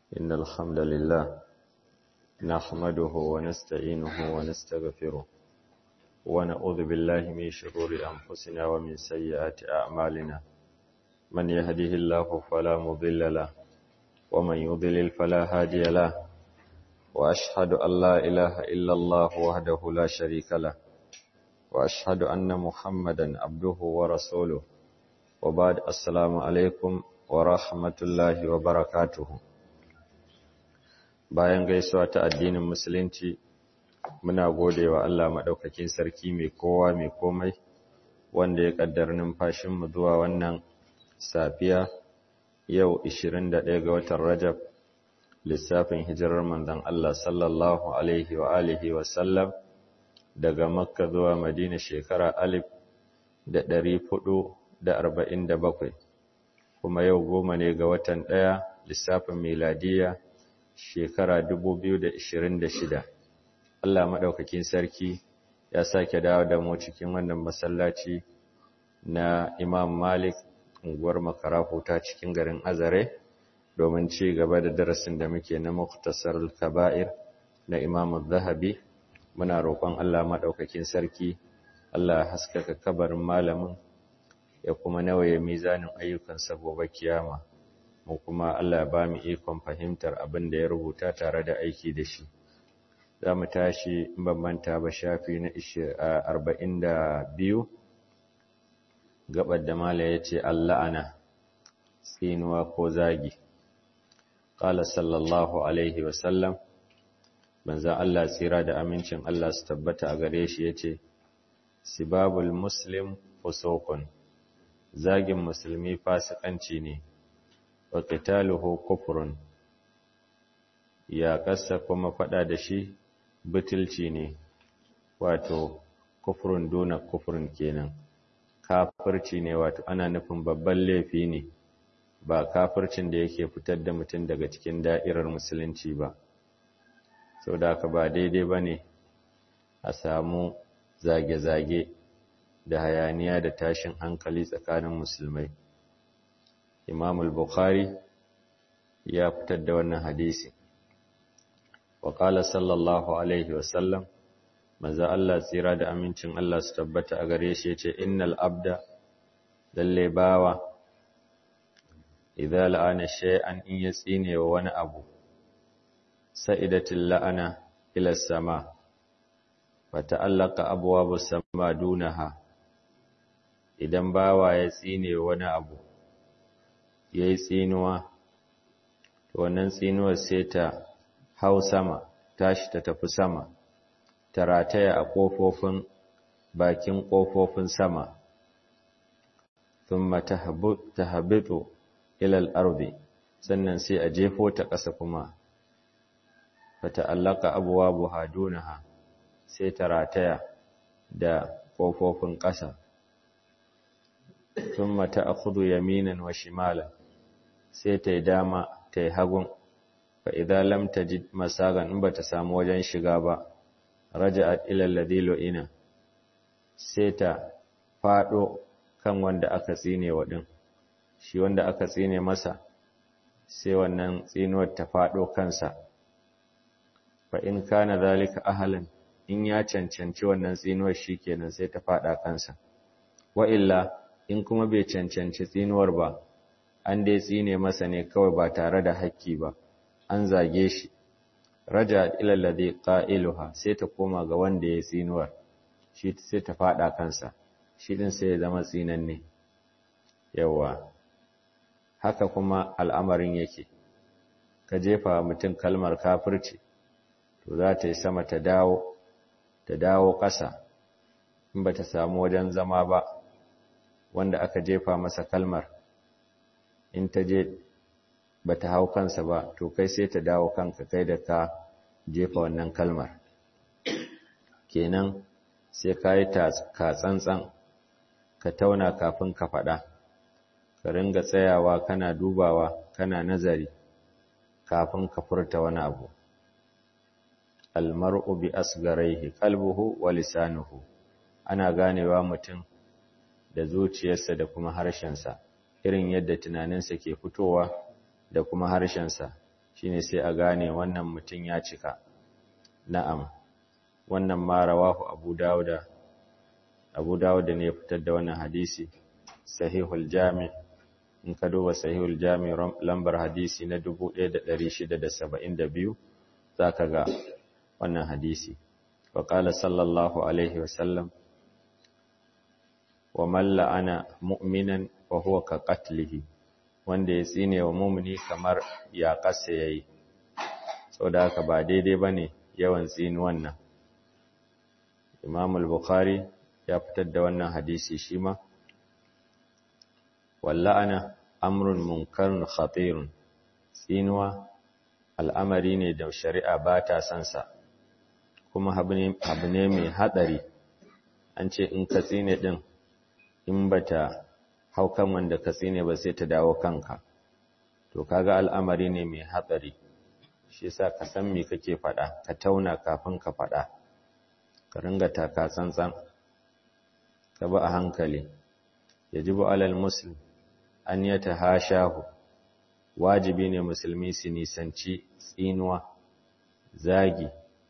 إن الحمد لله نحمده ونستعينه ونستغفره ونعوذ بالله من شرور أنفسنا ومن سيئات أعمالنا من يهده الله فلا مضل له ومن يضلل فلا هادي له وأشهد أن لا إله إلا الله وحده لا شريك له وأشهد أن محمدا عبده ورسوله وبعد السلام عليكم ورحمة الله وبركاته bayan gaisuwa ta addinin musulunci muna gode wa Allah maɗaukakin sarki mai kowa mai komai wanda ya ƙaddar numfashinmu zuwa wannan safiya yau 21 ga watan Rajab lissafin hijirar manzon Allah sallallahu alaihi wa alihi wa sallam daga Makka zuwa Madina shekara alif da ɗari hudu da arba'in da bakwai kuma yau goma ne ga watan ɗaya lissafin miladiya shekara dubu biyu da ishirin da shida Allah maɗaukakin sarki ya sake dawo da mu cikin wannan masallaci na Imam Malik unguwar Makarafu ta cikin garin Azare domin ci gaba da darasin da muke na Muktasar Kaba'ir na Imam Zahabi muna roƙon Allah maɗaukakin sarki Allah haskaka kabarin malamin ya kuma nawaye mizanin ayyukansa gobe kiyama mu kuma Allah ba mu ikon fahimtar abin da ya rubuta tare da aiki da shi za mu tashi bambanta ba shafi na 42 gabar da mala ya ce Allah'ana tsinuwa ko zagi ƙala sallallahu alaihi wasallam banzan Allah tsira da amincin Allah su tabbata a gare shi ya ce sibabul muslim fusokun zagin musulmi fasikanci ne wa qitaluhu kufrun ya kasa kuma fada da shi butulci ne wato kufrun duna kufrun kenan kafirci ne wato ana nufin babban laifi ne ba kafircin da yake fitar da mutum daga cikin da'irar musulunci ba sau da haka ba daidai ba ne a samu zage-zage da hayaniya da tashin hankali tsakanin musulmai imam al-bukhari ya fitar da wannan hadisi wa qala sallallahu alaihi wasallam manzo Allah tsira da amincin Allah su tabbata a gare shi yace innal abda lalle bawa idza la'ana shay'an in yatsine wa wani abu sa'idatil la'ana ila sama fata'allaqa abwabu sama dunaha idan bawa ya tsine wani abu ya yi tsinuwa wannan tsinuwar sai ta hau sama tashi ta tafi sama ta rataya a ƙofofin bakin ƙofofin sama thumma tahabitu ila al-ardi sannan sai a jefo ta ƙasa kuma fata'allaka abwabuha dunaha sai ta rataya da ƙofofin ƙasa thumma ta'khudhu yaminan wa shimalan sai ta yi dama ta yi hagun fa idan lam tajid masagan in bata samu wajen shiga ba raja'at ila alladhi ina sai ta fado kan wanda aka tsine wa din shi wanda aka tsine masa sai wannan tsinuwar ta fado kansa fa in kana zalika ahlan in ya cancanci wannan tsinuwar shikenan sai ta fada kansa wa illa in kuma bai cancanci tsinuwar ba an dai tsine masa ne kawai ba tare da hakki ba an zage shi raja ila ladhi qailuha sai ta koma ga wanda ya tsinuwar shi sai ta fada kansa shi din sai ya zama tsinanne yawa haka kuma al'amarin yake ka jefa mutum kalmar kafirci to za ta yi sama ta dawo ta dawo ƙasa in ba ta samu wajen zama ba wanda aka jefa masa kalmar in ta je ba ta hau kansa ba to kai sai ta dawo kanka kai da ka jefa wannan kalmar kenan sai ka yi ka tsantsan ka tauna kafin ka faɗa ka ringa tsayawa kana dubawa kana nazari kafin ka furta wani abu almar'u bi asgaraihi qalbuhu wa lisanuhu ana ganewa mutum da zuciyarsa da kuma harshensa irin yadda tunaninsa ke fitowa da kuma harshensa shine sai a gane wannan mutum ya cika na'am wannan ma rawahu abu dawuda abu dawuda ne ya fitar da wannan hadisi sahihul jami in ka duba sahihul jami lambar hadisi na 1672 zaka ga wannan hadisi wa qala sallallahu alaihi wasallam wa man la'ana mu'minan wa huwa ka qatlihi wanda ya tsine wa mu'mini kamar ya kasa yayi saboda haka ba daidai bane yawan tsini wannan Imam al-Bukhari ya fitar da wannan hadisi shi ma walla'ana amrun munkarun khatirun tsinuwa al'amari ne da shari'a ba ta son sa kuma abu ne mai hatsari an ce in ka tsine din in bata hau kan wanda ka tsine ba sai ta dawo kanka to kaga al'amari ne mai hatsari shi yasa ka san me kake faɗa ka tauna kafin ka faɗa ka ringa taka tsantsan ka ba a hankali yajibu alal muslim an yatahashahu wajibi ne musulmi su nisanci tsinuwa zagi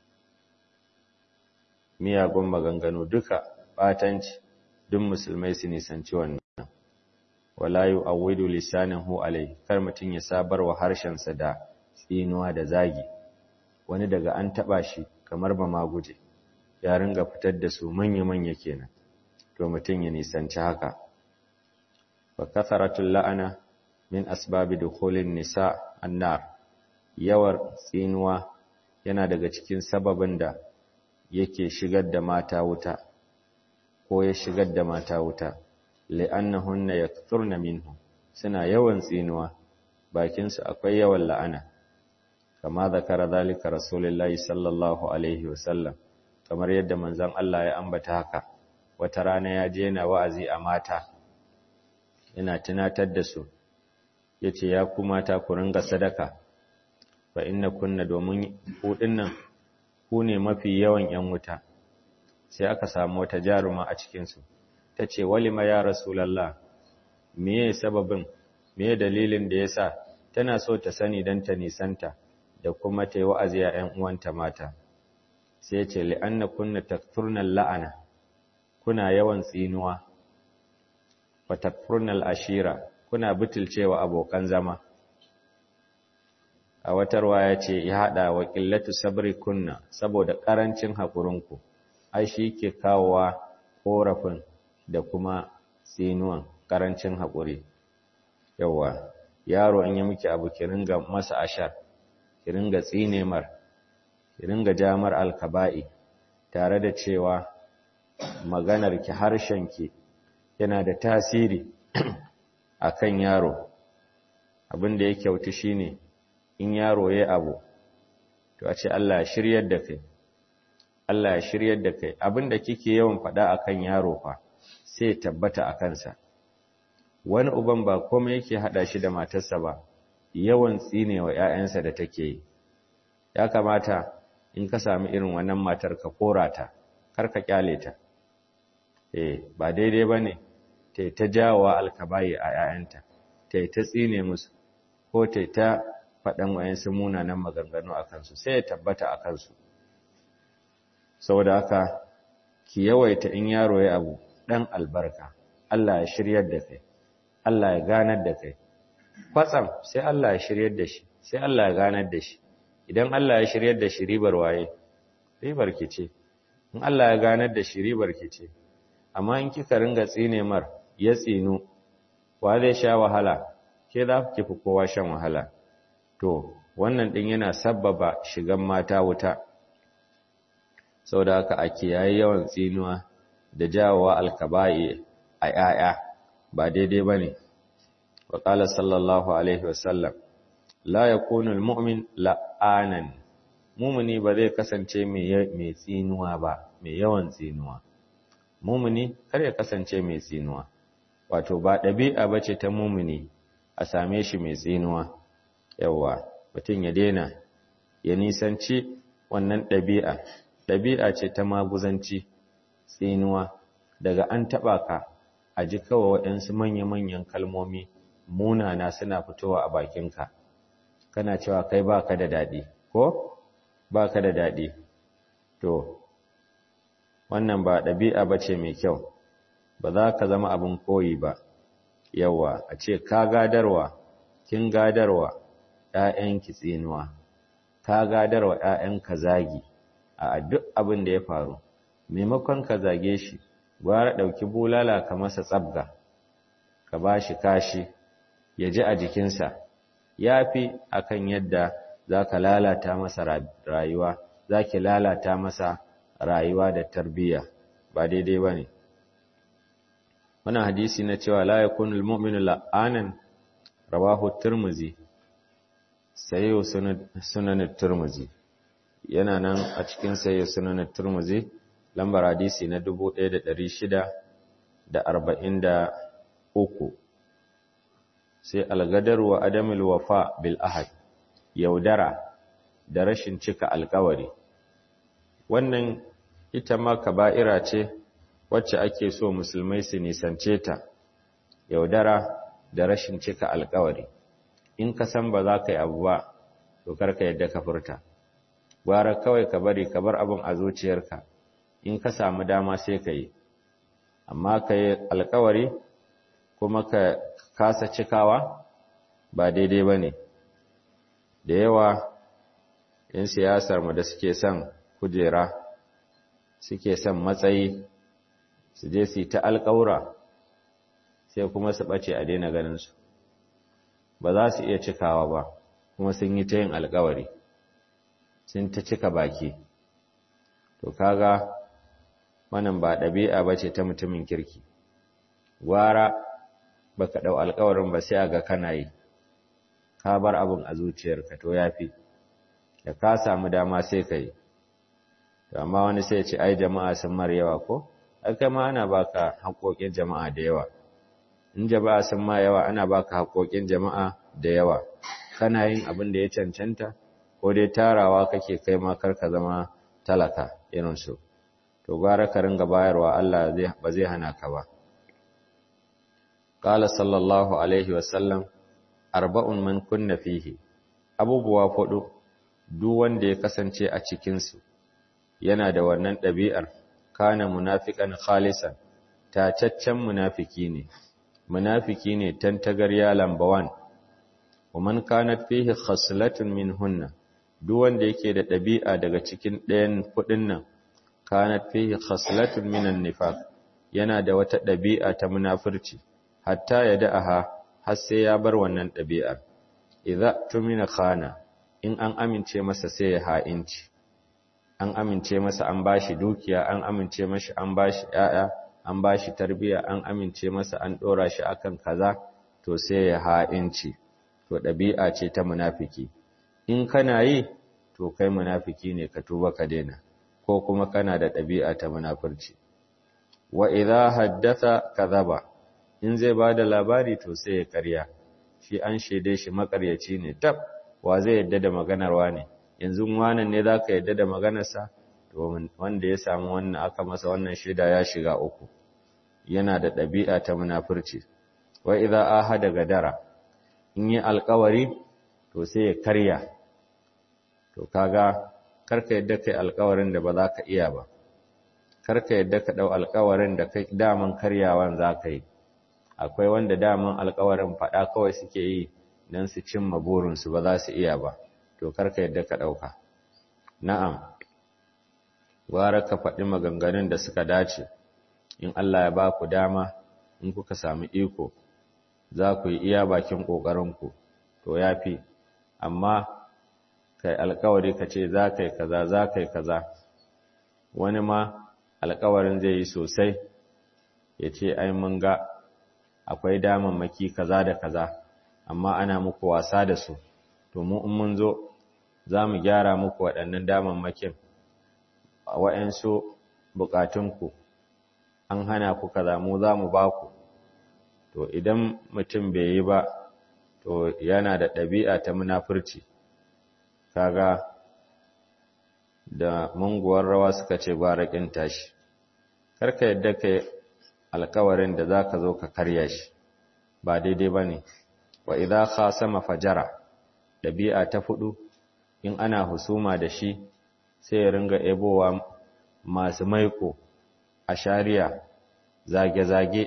miyagun maganganu duka batanci duk musulmai su nisanci wannan wala yu'awwidu lisanahu alai kar mutun ya sabar wa harshensa da tsinuwa da zagi wani daga an taba shi kamar ba ma guje ya ringa fitar da su manya-manya kenan to mutun ya nisanci haka wa katharatul la'ana min asbabi dukhulin nisa annar yawar tsinuwa yana daga cikin sababin da yake shigar da mata wuta ko ya shigar da mata wuta li'annahunna yakthurna minhu suna yawan tsinuwa bakin su akwai yawan la'ana kama zakara zalika rasulullahi sallallahu alaihi wasallam kamar yadda manzon Allah ya ambata haka wata rana ya je yana wa'azi a mata yana tunatar da su yace ya ku mata ku ringa sadaka fa inna kunna domin ku dinnan ku ne mafi yawan yan wuta sai aka samu wata jaruma a cikin su tace walima ya rasulullah meye sababin meye dalilin da yasa tana so ta sani dan ta nisanta da kuma ta yi wa'azi a ƴan uwanta mata sai ya ce li'anna kunna takfurnal la'ana kuna yawan tsinuwa wa takfurnal ashira kuna butulcewa abokan zama a watarwa ya ce ya haɗa wa ƙillatu sabri kunna saboda ƙarancin haƙurinku ai shi ke kawowa ƙorafin da kuma tsinuwan ƙarancin haƙuri yawa yaro in yi miki abu ki ringa masa ashar ki ringa tsine mar ki ringa jamar alkaba'i tare da cewa maganar ki harshen ki yana da tasiri akan yaro abin da ya kyautu shine in yaro ya abu to a ce Allah ya shiryar da kai Allah ya shiryar da kai abin da kike yawan faɗa akan yaro fa sai tabbata a kansa wani uban ba komai yake hada shi da matarsa ba yawan tsinewa ƴaƴansa da take yi ya kamata in ka sami irin wannan matar ka korata kar ka kyale ta eh ba daidai bane ta ta jawowa alkabayi a ƴaƴanta ta ta tsine musu ko ta ta faɗan wayansu munanan maganganu a kansu sai ya tabbata a kansu saboda haka ki yawaita in yaro ya abu dan albarka Allah ya shiryar da kai Allah ya ganar da kai kwatsam sai Allah ya shiryar da shi sai Allah ya ganar da shi idan Allah ya shiryar da shi ribar waye ribar ki ce in Allah ya ganar da shi ribar ki ce amma in kika ringa tsine mar ya tsinu wa zai sha wahala ke za ki fi kowa shan wahala to wannan din yana sabbaba shigan mata wuta saboda haka a kiyaye yawan tsinuwa da jawowa alkaba'i a 'ya'ya ba daidai bane wa qala sallallahu alaihi wasallam la yakunu almu'min la'anan mumuni ba zai kasance mai tsinuwa ba mai yawan tsinuwa mumuni kar ya kasance mai tsinuwa wato ba ɗabi'a bace ta mumuni a same shi mai tsinuwa yawa mutum ya daina ya nisanci wannan ɗabi'a ɗabi'a ce ta maguzanci tsinuwa daga an taɓa ka a ji kawai waɗansu manya-manyan kalmomi munana suna fitowa a bakinka kana cewa kai baka da daɗi ko baka da daɗi to wannan ba ɗabi'a ba ce mai kyau ba za ka zama abin koyi ba yawa a ce ka gadarwa kin gadarwa ‘ya'yanki tsinuwa ka gadarwa ‘ya'yanka zagi a duk abin da ya faru maimakon ka zage shi gwara ɗauki bulala ka masa tsabga ka ba shi kashi ya ji a jikinsa ya fi akan yadda za ka lalata masa rayuwa za ki lalata masa rayuwa da tarbiyya ba daidai ba ne wannan hadisi na cewa la yakunu almu'minu la'anan rawahu tirmizi sayyo sunan tirmizi yana nan a cikin sayyo sunan tirmizi lambar hadisi na 1643 sai algadar wa adamul wafa bil ahad yaudara da rashin cika alkawari wannan ita ma kaba'ira ce wacce ake so musulmai su nisance ta yaudara da rashin cika alkawari in ka san ba za ka yi abu ba to karka yadda ka furta gwara kawai ka bari ka bar abin a zuciyarka in ka samu dama sai ka yi amma ka yi alkawari kuma ka kasa cikawa ba daidai ba ne da yawa in siyasar mu da suke son kujera suke son matsayi su je su yi ta alƙaura sai kuma su ɓace a daina ganinsu ba za su iya cikawa ba kuma sun yi ta yin alƙawari sun ta cika baki to kaga wannan ba ɗabi'a ba ce ta mutumin kirki gwara ba ka ɗau alƙawarin ba sai a ga kana yi ka bar abin a zuciyarka to ya fi da ka samu dama sai ka yi amma wani sai ce ai jama'a sun mar yawa ko aka ma ana baka haƙoƙin jama'a da yawa in jama'a sun ma yawa ana baka haƙoƙin jama'a da yawa kana yin abin da ya cancanta ko dai tarawa kake kai ma karka zama talaka irin su to gwara ka ringa bayarwa Allah ba zai hana ka ba qala sallallahu alaihi wasallam arba'un man kunna fihi abubuwa fudu duk wanda ya kasance a cikin su yana da wannan ɗabi'ar kana munafiqan khalisan tacaccen munafiki ne munafiki ne tantagarya lambawan wa man kanat fihi khaslatun minhunna duk wanda yake da ɗabi'a daga cikin ɗayan kudin nan kanat fihi khaslatun minan nifaq yana da wata ɗabi'a ta munafurci hatta ya da'aha har sai ya bar wannan ɗabi'ar idza tumina khana in an amince masa sai ya ha'inci an amince masa an bashi dukiya an amince mashi an bashi ƴaƴa an bashi tarbiya an amince masa an dora shi akan kaza to sai ya ha'inci to dabi'a ce ta munafiki in kana yi to kai munafiki ne ka tuba ka daina ko kuma kana da dabi'a ta munafurci wa idza haddatha kadhaba in zai bada labari to sai ya karya shi an shede shi makaryaci ne tab wa zai yadda da maganarwa ne yanzu wannan ne za ka yadda da maganarsa wanda ya samu wannan aka masa wannan shaida ya shiga uku yana da ɗabi'a ta munafurci wa idza ahada gadara in yi alƙawari to sai ya karya to kaga karka yadda kai alƙawarin da ba za ka iya ba karka yadda ka ɗau alƙawarin da kai daman karyawan za ka yi akwai wanda daman alƙawarin faɗa kawai suke yi don su cimma burinsu ba za su iya ba to karka yadda ka ɗauka. Na'am, gwara ka faɗi maganganun da suka dace, in Allah ya ba ku dama, in kuka sami iko, za ku yi iya bakin ƙoƙarinku, to ya fi, amma kai alkawari ka ce za ka yi kaza, za ka yi kaza, wani ma alkawarin zai yi sosai, ya ce, ai mun ga akwai damammaki kaza da kaza, amma ana muku wasa da su. to mu in mun zo za mu gyara muku waɗannan damammakin a waɗansu buƙatunku an hana ku kaza mu za mu ba ku to idan mutum bai yi ba to yana da ɗabi'a ta munafurci kaga da munguwar rawa suka ce gwaraƙin tashi karka yadda ka alkawarin da za ka zo ka karya shi ba daidai ba ne wa idha khasama fajara ɗabi'a ta fudu in ana husuma da shi sai ya ringa ebowa masu maiko a shari'a zage-zage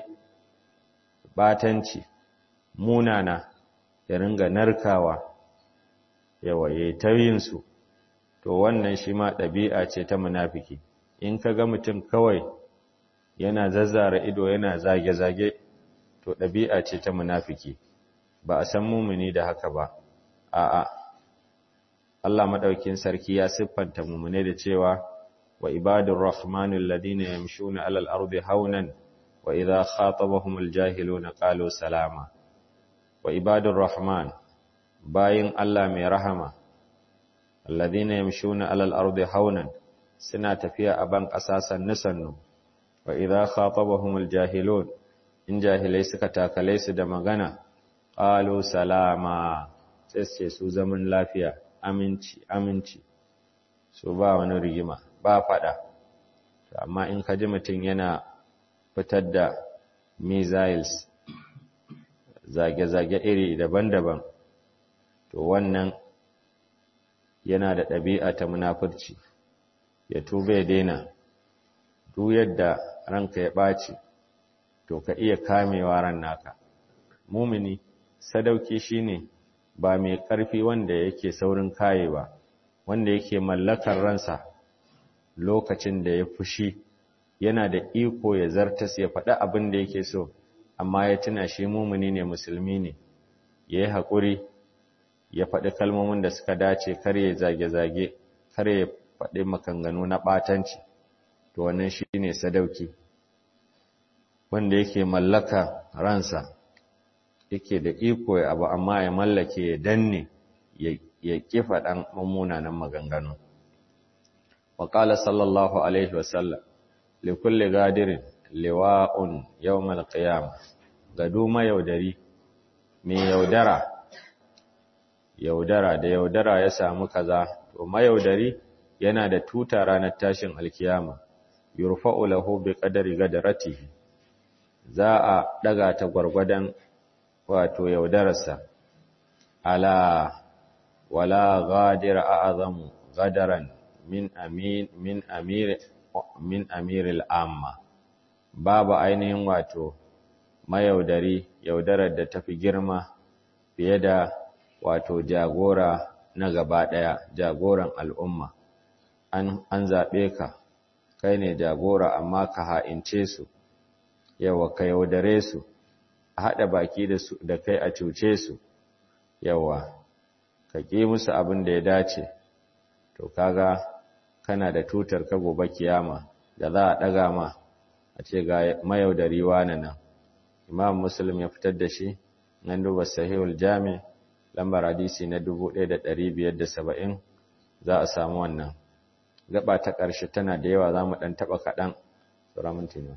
batanci munana ya ringa narkawa yawa ya ta yinsu to wannan shi ma ɗabi'a ce ta munafiki in ka ga mutum kawai yana zazzara ido yana zage-zage to ɗabi'a ce ta munafiki ba a san mumuni da haka ba a'a Allah madaukin sarki ya siffanta mumune da cewa wa ibadur rahmanul ladina yamshuna alal ardi haunan wa idha khatabahumul jahiluna qalu salama wa ibadur rahman bayin Allah mai rahama alladhina yamshuna alal ardi haunan suna tafiya a ban ƙasa sannu sannu wa idza khatabahumul jahilun in jahilai suka takale su da magana qalu salama sai ce su zaman lafiya aminci aminci su ba wani rigima ba fada amma in ka ji mutum yana fitar da missiles zage-zage iri daban-daban to wannan yana da ɗabi'a ta munafurci ya tuba ya daina duk yadda ranka ya ɓaci to ka iya kamewa ran naka mumini sadauki shine ba mai ƙarfi wanda yake saurin kaye ba wanda yake mallakar ransa lokacin da ya fushi yana da iko ya zartas ya faɗi abin da yake so amma ya tuna shi mumini ne musulmi ne ya yi haƙuri ya faɗi kalmomin da suka dace kar ya zage-zage kar ya faɗi makanganu na ɓatanci to wannan shi ne sadauki wanda yake mallaka ransa yake da iko ya abu amma ya mallake ya danne ya kifa ɗan mummunanan maganganu wa ƙala sallallahu alaihi wasallam likulli gadirin liwa'un yawmal qiyamah gado mayaudari mai yaudara yaudara da yaudara ya samu kaza to mayaudari yana da tuta ranar tashin alkiyama yurfa'u lahu bi qadari gadaratihi za a daga ta gwargwadon wato yaudararsa ala wala ghadir a'zamu gadaran min amin min amir min amiril amma babu ainihin wato mayaudari yaudarar da tafi girma fiye da wato jagora na gaba ɗaya jagoran al'umma an, an zaɓe ka kai ne jagora amma ka ha'ince su yawa ka yaudare su a haɗa baki da, su, da kai a cuce su yawa ka ƙi musu abin da ya dace to kaga kana da tutar ka gobe kiyama da za a ɗaga ma a ce ga mayaudari wane nan imam muslim ya fitar da shi nan duba sahihul jami lambar hadisi na 1570 za a samu wannan gaba ta ƙarshe tana da yawa za mu ɗan taɓa kaɗan tsoron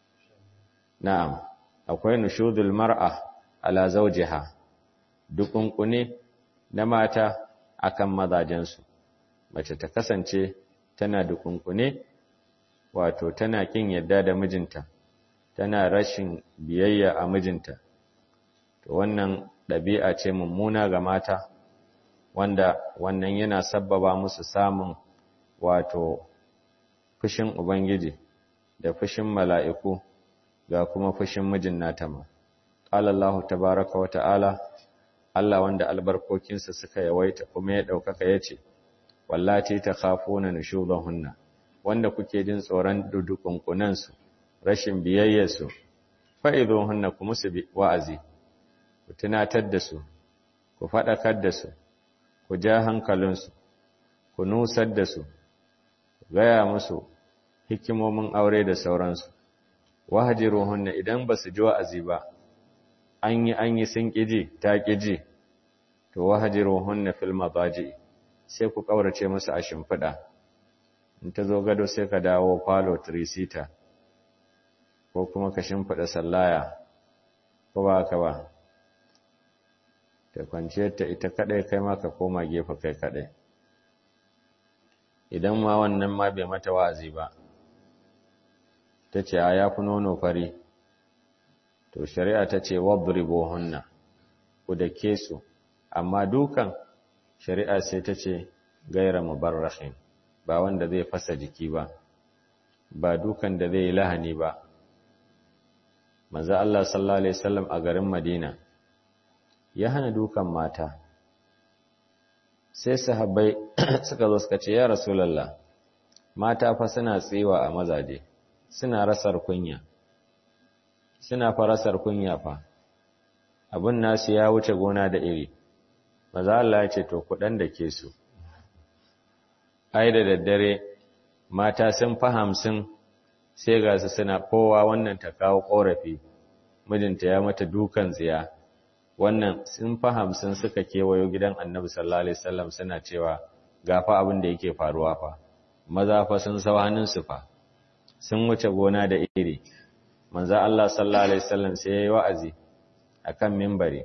na'am akwai nushudul mar'a ala zawjiha dukunkune na mata akan mazajensu mace ta kasance tana dukunkune wato tana kin yadda da mijinta tana rashin biyayya a mijinta to wannan ɗabi'a ce mummuna ga mata wanda wannan yana sabbaba musu samun wato fushin ubangiji da fushin mala'iku ga kuma fushin mijin nata ma qala Allah tabaaraka wa ta'ala Allah wanda albarkokinsa suka yawaita kuma ya ɗaukaka yace wallati takhafuna nushudahunna wanda kuke jin tsoron dudukunkunansu rashin biyayyarsu fa'idohunna ku musu wa'azi ku tunatar da su ku faɗakar da su ku ja hankalinsu ku nusar da su gaya musu hikimomin aure da sauransu wahajiruhunna idan ba su ji wa'azi ba an yi an yi sun ƙiji ta ƙiji to wahajiruhunna fil mabaji sai ku ƙaurace musu a shimfiɗa in ta zo gado sai ka dawo falo trisita ko kuma ka shimfiɗa sallaya ko ba ka ba ta kwanciyar ta ita kaɗai kai ma ka koma gefe kai kaɗai idan ma wannan ma bai mata wa'azi ba ta ce a ya fi nono fari to shari'a ta ce wadribo hunna ku da ke su amma dukan shari'a sai ta ce gaira mubarrahin ba wanda zai fasa jiki ba ba dukan da zai yi lahani ba manzo Allah sallallahu alaihi wasallam a garin Madina ya hana dukan mata sai sahabbai suka zo suka ce ya rasulullah mata fa suna tsiwa a mazaje suna rasar kunya suna farasar kunya fa abin nasu ya wuce gona da iri maza Allah ya ce to kudan da ke su ai da daddare mata sun fa hamsin sai ga su suna kowa wannan ta kawo korafi mijinta ya mata dukan tsiya wannan sun fa hamsin suka kewayo gidan annabi sallallahu alaihi wasallam suna cewa gafa abin da yake faruwa fa maza fa sun sau hannunsu fa sun wuce gona da iri manzo Allah sallallahu alaihi wasallam sai yayi wa'azi akan minbari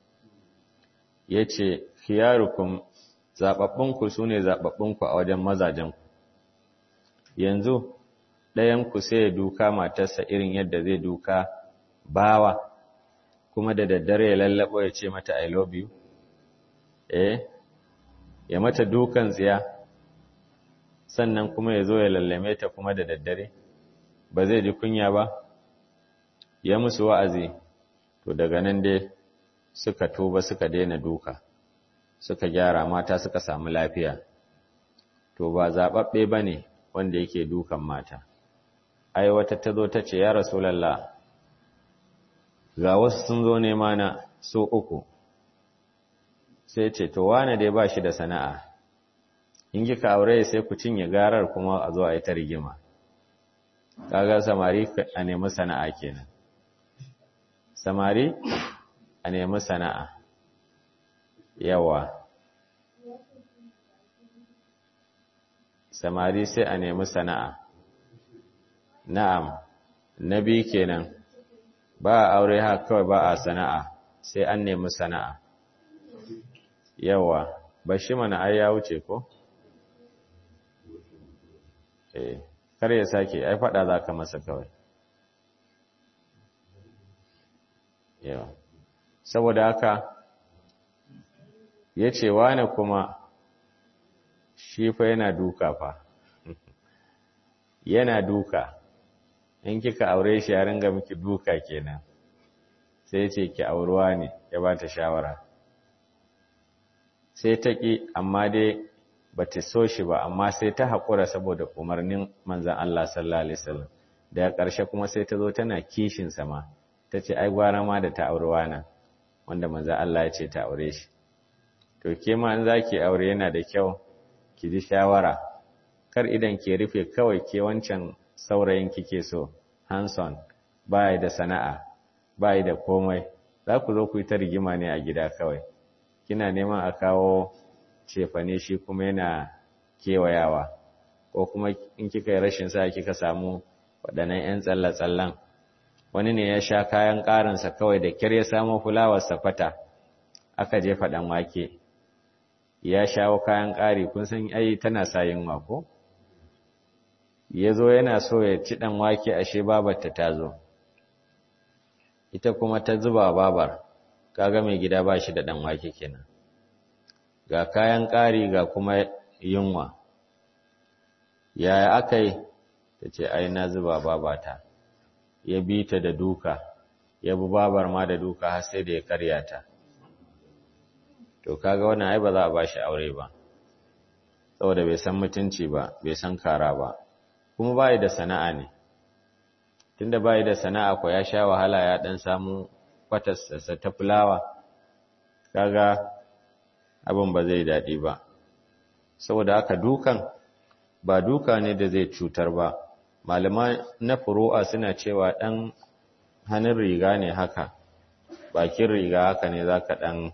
yace khiyarukum zababbunku sune zababbunku a wajen mazajenku yanzu ɗayan ku sai ya duka matarsa irin yadda zai duka bawa kuma da daddare ya lallabo ya ce mata i love you eh ya mata dukan tsiya sannan kuma ya zo ya lallame ta kuma da daddare ba zai ji kunya ba ya musu wa'azi to daga nan dai suka tuba suka daina duka suka gyara mata suka samu lafiya to ba zaɓaɓɓe ba ne wanda yake dukan mata ai wata ta zo ta ce ya rasulallah ga wasu sun zo nema na so uku sai ce to wane dai ba shi da sana'a in kika aure sai ku cinye garar kuma a zo a yi ta rigima kaga samari a nemi sana'a kenan samari a nemi sana'a yawa samari sai a nemi sana'a na'am na biyu kenan ba a aure haka kawai ba a sana'a sai an nemi sana'a yawa ba shi mana ai ya wuce ko eh kar ya sake ai fada za ka masa kawai yawa saboda haka ya ce wane kuma shi fa yana duka fa yana duka in kika aure shi ya ringa miki duka kenan sai ce ki auruwa ne ya ba ta shawara sai ta ƙi amma dai ba ta so shi ba amma sai ta haƙura saboda umarnin manzan Allah sallallahu Alaihi wasallam daga ƙarshe kuma sai ta zo tana kishin sama ta ce ai gwara ma da ta aurewa na wanda manzan Allah ya ce ta aure shi to ke ma in za ki aure yana da kyau ki ji shawara kar idan ke rufe kawai ke wancan saurayin kike so hanson baya da sana'a baya da komai za ku zo ku yi ta rigima ne a gida kawai kina neman a kawo cefane shi kuma yana kewayawa ko kuma in kika yi rashin sa kika samu waɗannan 'yan tsalle-tsallen wani ne ya sha kayan ƙarinsa kawai da kyar ya samu fulawarsa fata aka je faɗan wake ya shawo kayan ƙari kun san ai tana sa yin wako ya zo yana so ya ci ɗan wake ashe babarta ta zo ita kuma ta zuba babar kaga mai gida ba shi da ɗan wake kenan ga kayan ƙari ga kuma yunwa yaya aka yi ta ce ai na zuba babata ya bi ta da duka ya bi babar ma da duka har sai da ya karya ta to kaga wannan ai ba za a ba shi aure ba saboda bai san mutunci ba bai san kara ba kuma bai da sana'a ne tunda bai da sana'a ko ya sha wahala ya dan samu kwatarsa ta fulawa kaga abin ba zai daɗi ba saboda haka dukan ba duka ne da zai cutar ba malama na furu'a suna cewa ɗan hannun riga ne haka bakin riga haka ne za ka ɗan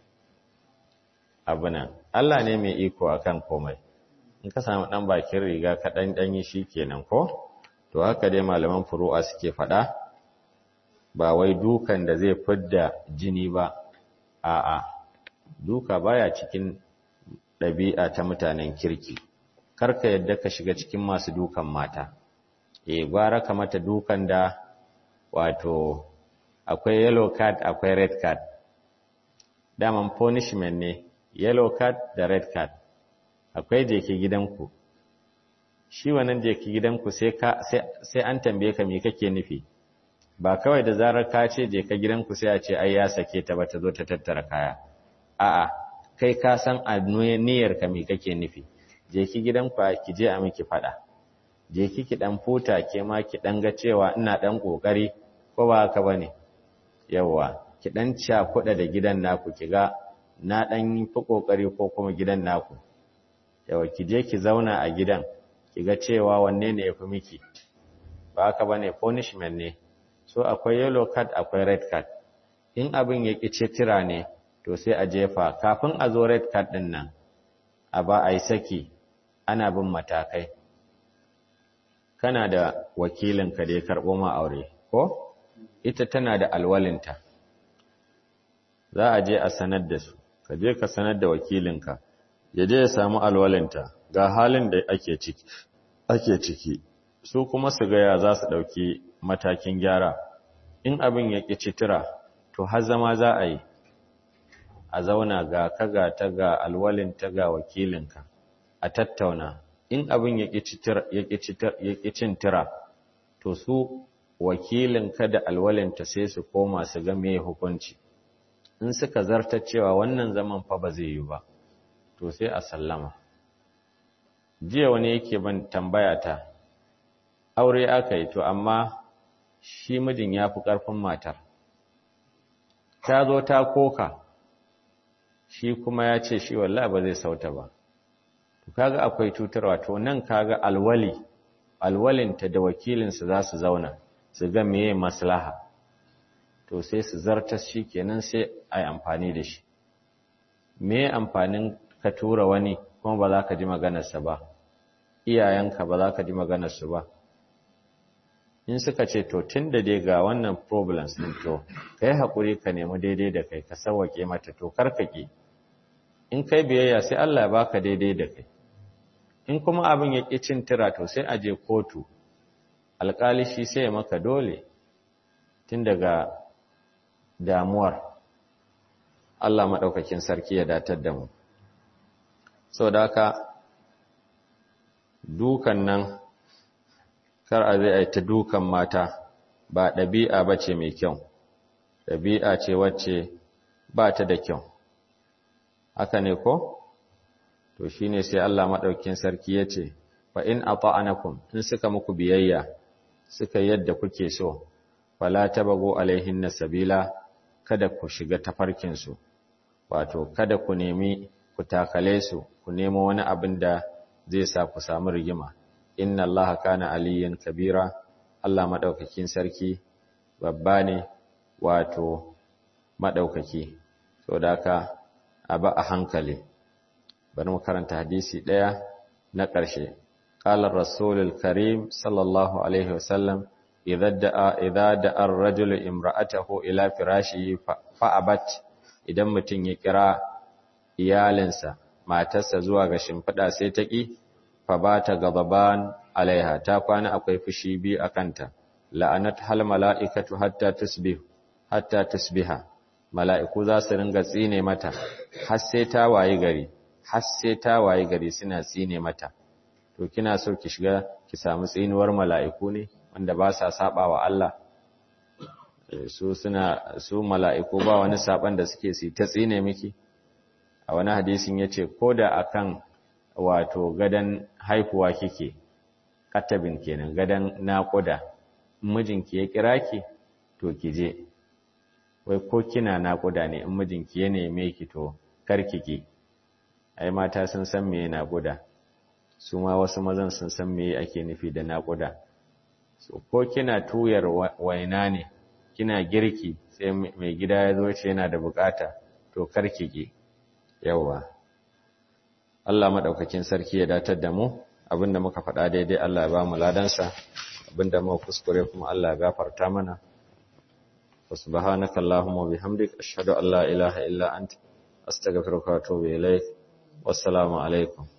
abinan Allah ne mai iko akan komai in ka samu ɗan bakin riga ka ɗan ɗanyi shi kenan ko to haka dai malaman furu'a suke faɗa ba wai dukan da zai fidda jini ba a'a duka baya cikin ɗabi'a ta mutanen kirki karka yadda ka shiga cikin masu dukan mata e gwara ka mata dukan da wato akwai yellow card akwai red card daman punishment ne yellow card da red card akwai je ki gidanku shi wannan je ki gidanku sai ka sai an tambaye ka me kake nufi ba kawai da zarar ka ce je ka gidanku sai a ce ai ya sake ta ba ta zo ta tattara kaya a'a kai ka san a niyyar ka me kake nufi je ki gidanku ki je a miki fada je ki ki dan futa ke ma ki dan ga cewa ina dan kokari ko ba haka bane yawa ki dan kuɗa da gidan naku ki ga na dan fi kokari ko kuma gidan naku yawa ki je ki zauna a gidan ki ga cewa wanne ne yafi miki ba haka bane punishment ne so akwai yellow card akwai red card in abin ya ki tira ne to sai a jefa kafin a zo red card din nan a ba a yi saki ana bin matakai kana da wakilinka da ya karɓo ma aure ko ita tana da alwalinta za a je a sanar da su ka je ka sanar da wakilinka ya je ya samu alwalinta ga halin da ake ciki ake ciki su kuma su gaya za su ɗauki matakin gyara in abin ya ƙi citira to har zama za a yi a zauna ga kaga ta ga alwalinta ga wakilinka a tattauna in abin ya ƙi cin tira to su wakilinka da alwalinta sai su koma su ga me hukunci in suka zarta cewa wannan zaman fa ba zai yi ba to sai a sallama jiya wani yake ban tambaya ta aure aka yi to amma shi mijin ya fi ƙarfin matar ta zo ta koka shi kuma ya ce shi wallahi ba zai sauta ba to kaga akwai cutarwa to nan kaga alwali alwalinta da wakilinsa za su zauna su ga meye maslaha to sai su zartas shi kenan sai a yi amfani da shi me amfanin ka tura wani kuma ba za ka ji maganarsa ba iyayenka ba za ka ji maganarsu ba in suka ce to tun da dai ga wannan problems din to ka yi haƙuri ka nemi daidai da kai ka sauwaƙe mata to karkake in kai biyayya sai Allah ya baka daidai da kai in kuma abin ya ƙi cin tira to sai a je kotu alƙali shi sai ya maka dole tun daga damuwar Allah maɗaukakin sarki ya datar da mu sau da haka dukan nan kar a zai ta dukan mata ba ɗabi'a ba ce mai kyau ɗabi'a ce wacce ba ta da kyau haka ne ko? to shi ne sai Allah maɗaukin sarki ya ce fa in a ta'anakun in suka muku biyayya suka yadda kuke so fala tabago alaihin na sabila kada ku shiga tafarkinsu wato kada ku nemi ku takale su ku nemo wani abin da zai sa ku samu rigima inna allaha kana aliyan kabira Allah madaukakin sarki babba ne wato madaukaki saboda haka aba a hankali bari mu karanta hadisi daya na ƙarshe qala rasulul karim sallallahu alaihi wasallam idza da'a idza da'a ar-rajulu imra'atahu ila firashihi fa'abat idan mutun ya kira iyalinsa matarsa zuwa ga shimfiɗa sai ta ƙi fa ba ta gababan alaiha ta kwana akwai fushi biyu a kanta la'anat hal mala'ikatu hatta tusbih hatta tusbiha mala'iku za su ringa tsine mata har sai ta wayi gari har sai ta wayi gari suna tsine mata to kina so ki shiga ki samu tsinuwar mala'iku ne wanda ba sa saba wa Allah su suna su mala'iku ba wani saban da suke su ta tsine miki a wani hadisin yace koda akan wato gadan haihuwa kike katabin kenan gadan naƙuda mijinki ya kira ki to ki je wai ko kina naƙuda ne in mijinki ya neme ki to kar ki ai mata sun san me naƙuda su ma wasu mazan sun san me ake nufi da naƙuda so ko kina tuyar waina ne kina girki sai mai gida ya zo ce yana da bukata to kar ki ki yawa Allah madaukakin sarki ya datar da mu abinda muka faɗa daidai Allah ya ba mu ladansa abinda muka kuskure kuma Allah ya gafarta mana subhanaka allahumma bihamdik ashhadu an la ilaha illa anta astaghfiruka wa atubu ilaik wassalamu alaikum